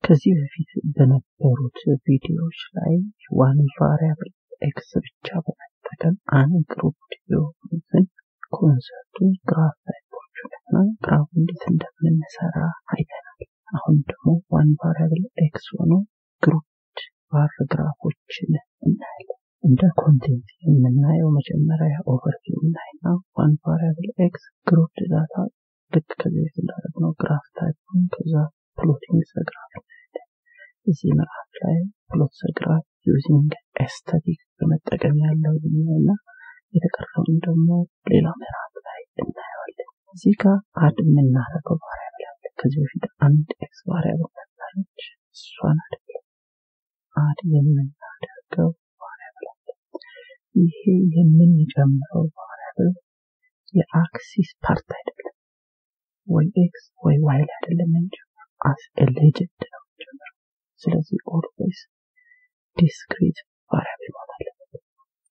ከዚህ በፊት በነበሩት ቪዲዮዎች ላይ ዋን ቫሪያብል ኤክስ ብቻ በመጠቀም አንግሩፕድ የሆኑትን ኮንሰርቱን ግራፍ ታይፖችን እና ግራፍ እንዴት እንደምንሰራ አይተናል። አሁን ደግሞ ዋን ቫሪያብል ኤክስ ሆኖ ግሩፕድ ባር ግራፎችን እናያለን። እንደ ኮንቴንት የምናየው መጀመሪያ ኦቨርቪው እናይና ዋን ቫሪያብል ኤክስ ግሩፕድ ዳታ ልክ ከዚህ በፊት እንዳደረግነው ግራፍ ታይፑን ከዛ ፕሎቲንግ ዘግራፍ እናያለን። እዚህ ምዕራፍ ላይ ፕሎት ዘግራፍ ዩዚንግ ኤስታቲክ በመጠቀም ያለው እና የተቀረውን ደግሞ ሌላ ምዕራፍ ላይ እናየዋለን። እዚህ ጋር አድ የምናደርገው ቫሪያብል አለ። ከዚህ በፊት አንድ ኤክስ ቫሪያብል ነበረች፣ እሷን አይደለም አድ የምናደርገው ቫሪያብል አለ። ይሄ የምንጨምረው ቫሪያብል የአክሲስ ፓርት አይደለም፣ ወይ ኤክስ ወይ ዋይ ላይ አይደለም የምንጨምረው፣ አስ ሌጀንድ ነው የምንጨምረው። ስለዚህ ኦልዌይስ ዲስክሪት ቫሪያብል መሆን አለበት።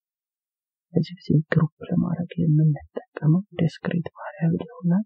በዚህ ጊዜ ግሩፕ ለማድረግ የምንጠቀመው ዲስክሪት ቫሪያብል ይሆናል።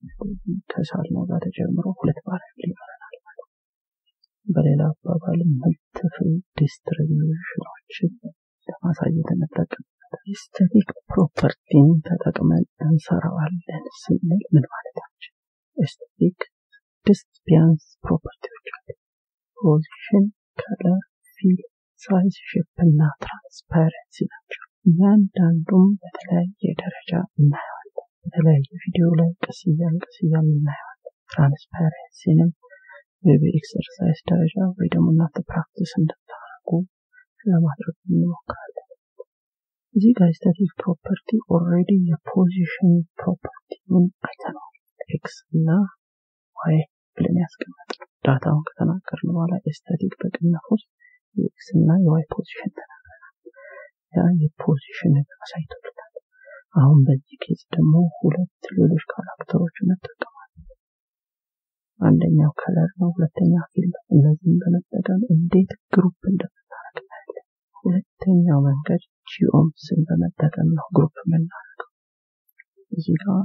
ከሳልነው ጋር ተጨምሮ ሁለት ቫሪያብል ይኖረናል ማለት ነው። በሌላ አባባል መልትፍል ዲስትሪቢዩሽኖችን ለማሳየት እንጠቀምበታለን። ስታቲክ ፕሮፐርቲን ተጠቅመን እንሰራዋለን ስንል ምን ማለታችን? ስታቲክ ስድስት ቢያንስ ፕሮፐርቲዎች አሉ። ፖዚሽን፣ ከለር፣ ፊል፣ ሳይዝ፣ ሼፕ እና ትራንስፓረንሲ ናቸው። እያንዳንዱም በተለያየ ደረጃ እናየዋለን። በተለያየ ቪዲዮ ላይ ቀስ እያልን ቀስ እያልን እናየዋለን። ትራንስፓረንሲንም በኤክሰርሳይዝ ደረጃ ወይ ደግሞ እናንተ ፕራክቲስ እንድታደርጉ ለማድረግ እንሞክራለን። እዚህ ጋር ስታቲክ ፕሮፐርቲ ኦልሬዲ የፖዚሽን ፕሮፐርቲውን አይተነዋል። ኤክስ እና ዋይ ብለን ያስቀመጥነው ዳታውን ከተናገርን በኋላ ስታቲክ በቅንፍ ውስጥ የኤክስ እና የዋይ ፖዚሽን ተናግረናል። ያ የፖዚሽን አሳይቶልናል። አሁን በዚህ ኬዝ ደግሞ ሁለት ሌሎች ካራክተሮች እንጠቀማለን። አንደኛው ከለር ነው፣ ሁለተኛ ፊልም። እነዚህም በመጠቀም እንዴት ግሩፕ እንደምናደርግ እናያለን። ሁለተኛው መንገድ ጂኦምስን በመጠቀም ነው ግሩፕ የምናደርገው። እዚህ ጋር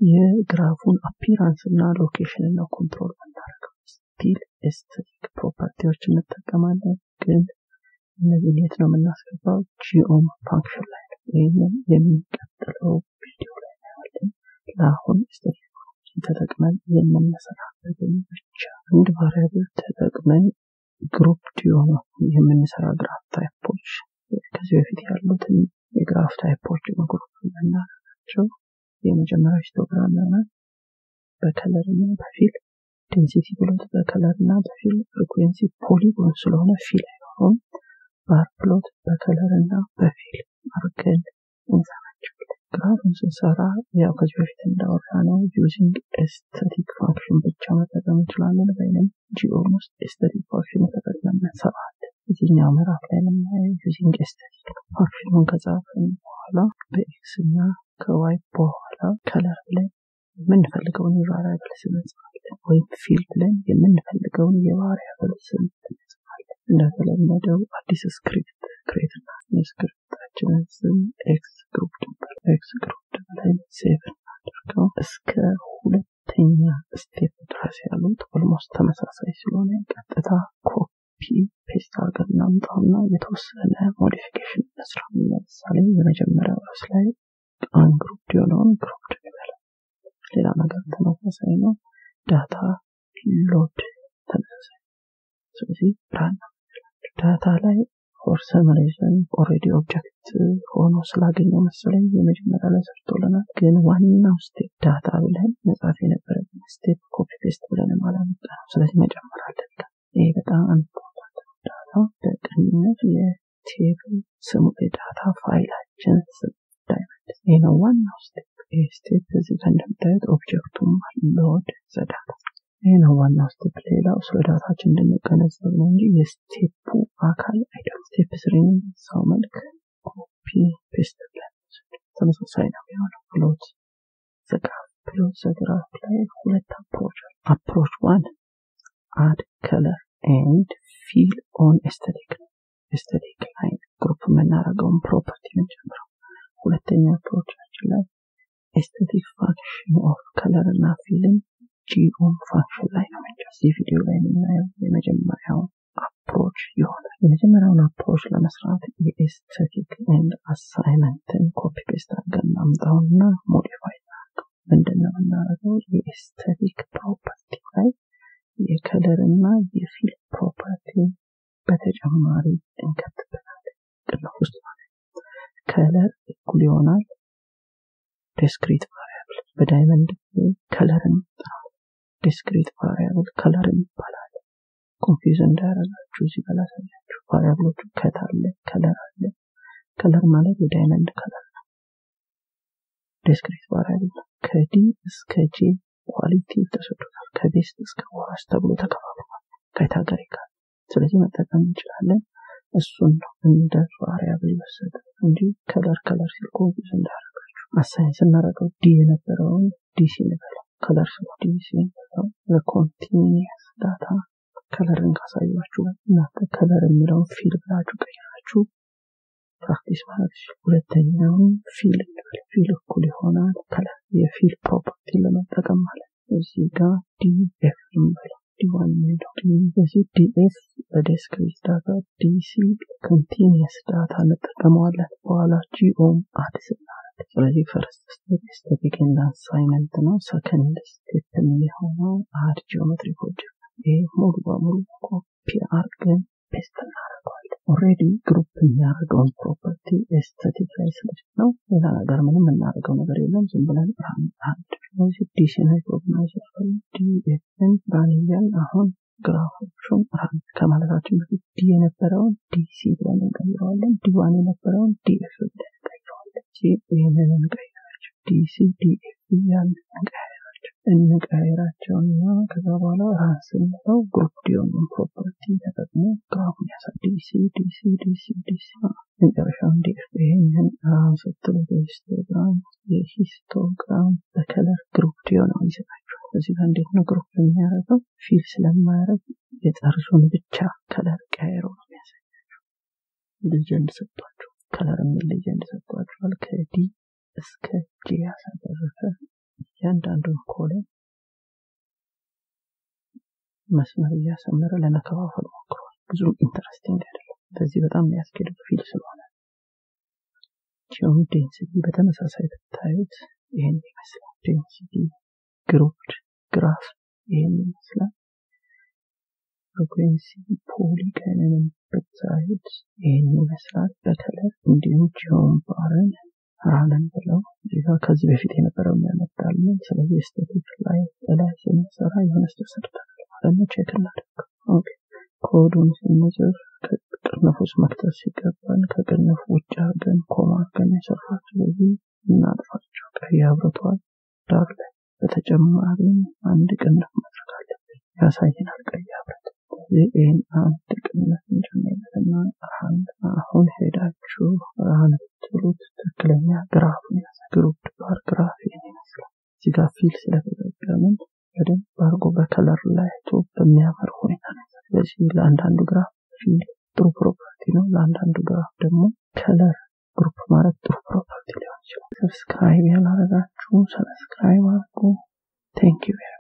የግራፉን አፒራንስ እና ሎኬሽን ነው ኮንትሮል የምናደርገው። ስቲል ኤስቴቲክ ፕሮፐርቲዎች እንጠቀማለን፣ ግን እነዚህን የት ነው የምናስገባው? ጂኦም ፋንክሽን ላይ ነው። ይህንን የሚቀጥለው ቪዲዮ ላይ እናያለን። ለአሁን ኤስቴቲክ ተጠቅመን የምንሰራበትን ብቻ አንድ ቫሪያብል ተጠቅመን ግሩፕ የሆኑ የምንሰራ ግራፍ ታይፖች ከዚህ በፊት ያሉትን የግራፍ ታይፖች ግሩፕ የምናደርጋቸው የመጀመሪያው ሂስቶግራም ይሆናል። በከለር እና በፊል ዴንሲቲ ብሎት በከለር እና በፊል ፍሪኩዌንሲ ፖሊጎን ስለሆነ ፊል አይሆኑም። ባር ፕሎት በከለር እና በፊል አድርገን እንሰራቸዋለን። ግራፍን ስንሰራ ያው ከዚህ በፊት እንዳወራ ነው ዩዚንግ ኤስቴቲክ ፋንክሽን ብቻ መጠቀም እንችላለን። ወይም ጂኦም ውስጥ ኤስቴቲክ ፋንክሽን ተጠቅመን እንሰራለን። እዚህኛው ምዕራፍ ላይ የምናየው ዩዚንግ ኤስቴቲክ ፋንክሽኑን ከጻፍን በኋላ በኤክስ እና ከዋይ በኋላ ከለር ብለን የምንፈልገውን የቫሪያብል ስም እንጽፋለን፣ ወይም ፊል ብለን የምንፈልገውን የቫሪያብል ስም እንጽፋለን። እንደተለመደው አዲስ ስክሪፕት ክሬት እና የስክሪፕታችንን ስም ኤክስ ግሩፕ ነበር። ኤክስ ግሩፕ ብለን ሴቭ እናድርገው። እስከ ሁለተኛ ስቴፕ ድረስ ያሉት ኦልሞስት ተመሳሳይ ስለሆነ ቀጥታ ኮፒ ፔስት አድርገን እናምጣውና የተወሰነ ሞዲፊኬሽን እንስራ። ለምሳሌ የመጀመሪያው ርዕስ ላይ አንግሩፕድ የሆነውን ግሩፕድ እንበለው። ሌላ ነገር ተመሳሳይ ነው። ዳታ ሎድ ተመሳሳይ ስለዚህ ብራና ዳታ ላይ ፎር ሰም ሪዝን ኦልሬዲ ኦብጀክት ሆኖ ስላገኘው መሰለኝ የመጀመሪያ ላይ ሰርቶልናል። ግን ዋናው ስቴፕ ዳታ ብለን መጻፍ የነበረብን ስቴፕ ኮፒ ፔስት ብለን አላመጣ ነው። ስለዚህ መጨመር አለብን። ይሄ በጣም ኢምፖርታንት ነው። ዳታ በቅንነት የቴብል ስሙ የዳታ ፋይላችን ስም ዳይመንድ ይህ ነው ዋናው ስቴፕ። ይህ ስቴፕ እዚህ ጋር እንደምታዩት ኦብጀክቱም ሎድ ዘዳታ ይህ ነው ዋናው ስቴፕ። ሌላው ስለ ዳታችን እንድንገነዘብ ነው እንጂ የስቴፑ አካል አይደለም። ስቴፕ ስሪን ሰው መልክ ኮፒ ፔስት ብለን ተመሳሳይ ነው የሆነው። ፕሎት ዘግራፍ ፕሎት ዘግራፍ ላይ ሁለት አፕሮች አፕሮች ዋን አድ ከለር ኤንድ ፊል ኦን ኤስቴቲክ ነው። ኤስቴቲክ ላይ ግሩፕ የምናደርገውን ፕሮፐርቲ የምንጨምረው። ሁለተኛ አፕሮቻችን ላይ ኤስቴቲክ ፋንክሽን ኦፍ ከለር እና ፊልን ጂኦም ፋንክሽን ላይ ነው የምንጨምረው። እዚህ ቪዲዮ ላይ የምናየው የመጀመሪያው አፕሮች ይሆናል። የመጀመሪያውን አፕሮች ለመስራት የኤስቴቲክ ኤንድ አሳይመንትን ኮፒ ፔስት አድርገን እናምጣውና ሞዲፋይ እናድርገው። ምንድን ነው የምናደርገው? የኤስቴቲክ ፕሮፐርቲ ላይ የከለር እና የፊል ፕሮፐርቲ በተጨማሪ እንከትበታለን። ቅንፍ ውስጥ ማለት ከለር እኩል ይሆናል ዲስክሪት ቫሪያብል በዳይመንድ ከለርን ዲስክሪት ቫሪያብል ከለርን ይባላል። ኮንፊውዝ እንዳያደርጋችሁ እዚህ ጋር ላሳያችሁ። ቫሪያብሎቹ ከት አለ፣ ከለር አለ። ከለር ማለት የዳይመንድ ከለር ነው። ዲስክሪት ቫሪያብል ከዲ እስከ ጄ ኳሊቲ ተሰጥቶታል። ከቤስት እስከ ወራስ ተብሎ ተከፋፍሏል ካታጎሪካል። ስለዚህ መጠቀም እንችላለን። እሱን ነው እንደ ቫሪያብል ይወሰድ እንጂ ከለር ከለር ሲል ኮንፊውዝ እንዳያደርጋችሁ። አሳይን ስናደርገው ዲ የነበረውን ዲሲ እንበለው፣ ከለር ስለ ዲሲ እንበለው። ለኮንቲኒየስ ዳታ ከለርን ካሳያችሁ እናንተ ከለር የሚለውን ፊል ብላችሁ ቀይራችሁ ፕራክቲስ ማለት ሁለተኛውን ፊል እንበል። ፊል እኩል ይሆናል ከለር የፊል ፕሮፐርቲ ለመጠቀም ማለት እዚህ ጋር ዲኤፍ እንበለው ዲዋን የሚለው በዚህ ዲኤፍ በዲስክሪት ዳታ ዲሲ ኮንቲኒየስ ዳታ እንጠቀመዋለን በኋላ ጂኦም አድ ስናደርግ ስለዚህ ፈርስት ስቴፕ ስቴቲክ ኤንድ አሳይመንት ነው ሰከንድ ስቴፕ የሚሆነው አድ ጂኦሜትሪክ ኦብጀክት ይህ ሙሉ በሙሉ ኮፒ አርገን ፔስት እናደርገዋለን ኦሬዲ ግሩፕ የሚያደርገውን ፕሮፐርቲ ኤስቴቲክ ላይ ስለች ነው ሌላ ነገር ምንም የምናደርገው ነገር የለም ዝም ብለን አንድ ስለዚህ ዲሲን ሪኮግናይዝ ያደርጋል ዲኤፍን ራን እያል አሁን ግራፎቹን ራን ከማለታችን በፊት ዲ የነበረውን ዲሲ ብለን እንቀይረዋለን ዲዋን የነበረውን ዲኤፍ ብለን እንቀይረዋለን ይህንን እንቀይራቸው ዲሲ ዲኤፍ እያልን እንቀይራቸው እንቀይራቸውና ከዛ በኋላ ራን ስንለው ግሩፕ ዲዮንን ፕሮፐርቲ ተጠቅሞ ግራፉን ያሳይ ዲሲ ዲሲ ዲሲ ዲሲ መጨረሻውን ዲኤፍ ይሄንን ራን ስትሉ በሂስቶግራም የሂስቶግራም በከለር ግሩፕ ዲዮን ይሰጣችኋል እዚህ ጋር እንዴት ነው ግሩፕ የሚያደርገው ፊል ስለማያደርግ የጠርዙን ብቻ ከለር ቀያይሮ ነው የሚያሳያቸው ልጀንድ ሰጥቷቸው ከለር የሚል ልጀንድ ሰጥቷቸዋል ከዲ እስከ ጂ ያሳደረፈ እያንዳንዱን ኮለን መስመር እያሰመረ ለመከፋፈል ሞክሯል ብዙም ኢንተረስቲንግ አይደለም በዚህ በጣም የሚያስኬደው ፊል ስለሆነ ጂኦም ዴንሲቲ በተመሳሳይ ብታዩት ይህን ይመስላል ዴንሲቲ ግሩፕድ ግራፍ ይህን ይመስላል ፍሪኩዌንሲ ፖሊገንንም ብታዩት ይህን ይመስላል በከለር እንዲሁም ጂኦም ባርን ራንን ብለው እዚጋ ከዚህ በፊት የነበረው የሚያመጣልን ስለዚህ ስቴቲክ ላይ ላይ ስንሰራ የሆነ ስተሰርተናል ማለት ነው ቼክ እናደርግ ኮዱን ስንጽፍ ከቅርንፍ ውስጥ መክተት ሲገባን ከቅርንፍ ውጭ አድርገን ኮማ አድርገን የሰራ ስለዚህ እናጥፋቸው ቀይ አብርቷል ዳር ላይ በተጨማሪም አንድ ቅንፍ ማድረግ አለብን ያሳየናል ቀይ አብረት ይህን አንድ ቅንፍ እንጨምርበትና አንድ አሁን ሄዳችሁ ራን ብትሉት ትክክለኛ ግራፉን ያሳ ግሩፕ ባር ግራፍ ይህን ይመስላል እዚህ ጋር ፊል ስለተጠቀምን በደንብ አድርጎ በከለር ላይ አይቶ በሚያምር ሁኔታ ነው ስለዚህ ለአንዳንዱ ግራፍ ፊል ጥሩ ፕሮፐርቲ ነው ለአንዳንዱ ግራፍ ደግሞ ከለር ግሩፕ ማለት ጥሩ ፕሮፐርቲ ሊሆን ይችላል ሰብስክራይብ ያላረጋችሁ ሰብስክራይብ አድርጉ ቴንክ ዩ